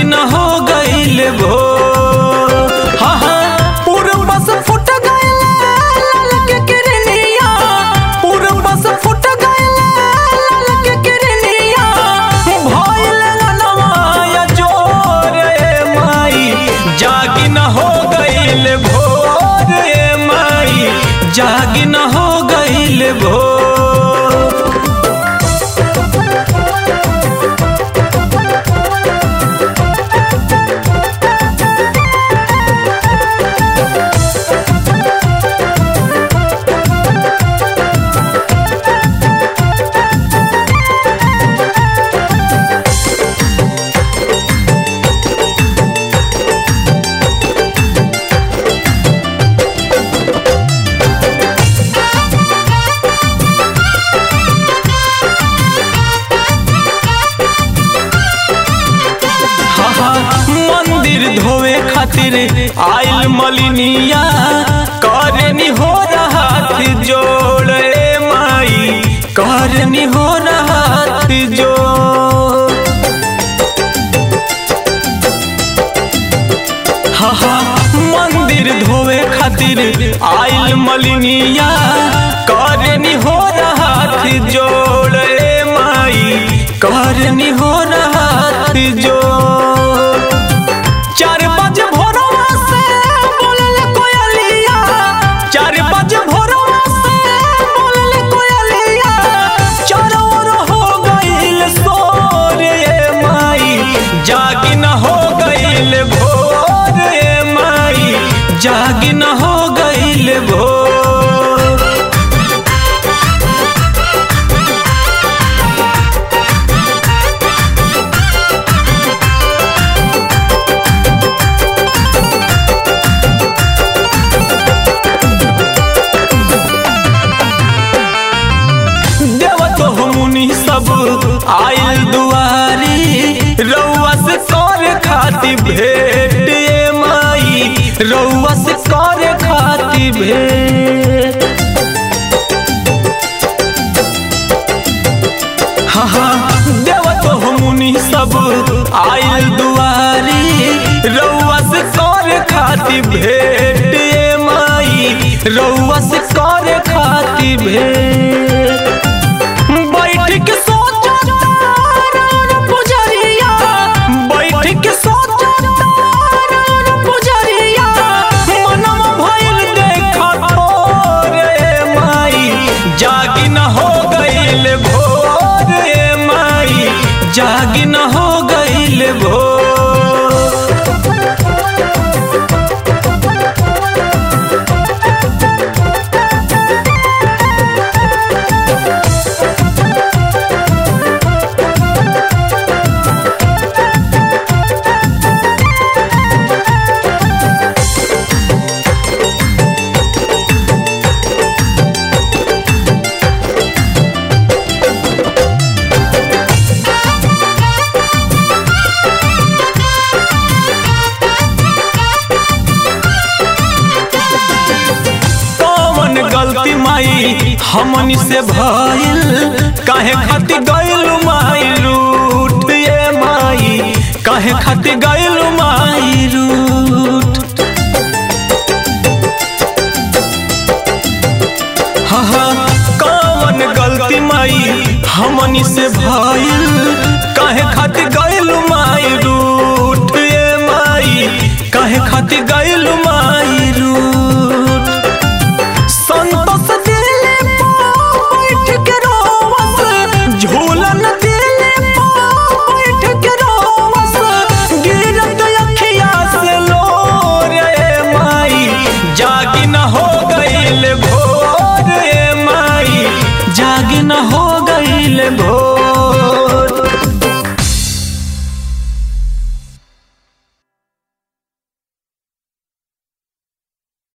जागी न हो गईल भोर हाँ हाँ पूर्व से फुट गईल लाल के किरनिया पूर्व से फुट गईल लाल के किरनिया भइल नवाया जोर ए माई जागी न हो गईल भोर ए माई जागी न हो गईल भोर हाँ, हाँ, मंदिर धोवे खातिर आइल मलिनिया करनी हो हाथ जोड़े माई करनी हो हाथ जोड़ हाँ हाँ मंदिर धोवे खातिर आइल मलिनिया करनी हो हाथ जोड़े माई करनी हो हाथ जोड़ चार बजे भोरवा से बोलल कोयलिया चार बजे भोरवा से बोलल कोयलिया चारों ओर हो गइल सोर ए माई जागी न हो गइल भोर ए माई जागी न हो गइल भोर देवतो मुनि सब आयल दुआरी रउआ से कर खाती भेंट ए माई रउआ से कर खाती भेंट हाँ हाँ देवतो मुनि सब आयल दुआरी रउआ से कर खाती भेंट ए माई रउआ से कर खाती भेंट बैठ के सोचा तारा पुजरिया बैठ के सोचा तारा पुजरिया मनम भइल देखा थोर ए माई जागी न हो गइल भोर ए माई जागी न हो गइल भोर कौन गलती माई हमनी से भइल काहे खातिर गइल माई रूठ ये माई काहे खातिर गइल माई रूठ हाँ हाँ कौन गलती माई हमनी से भइल काहे खातिर गइल माई रूठ ये माई काहे खातिर गइल माई रूठ संतोष दिले बैठ के रोवस झूलन दिले बैठ के रोवस गिरत अखिया से लोर ए माई जागी न हो गइल भोर ए माई जागी न हो गइल भोर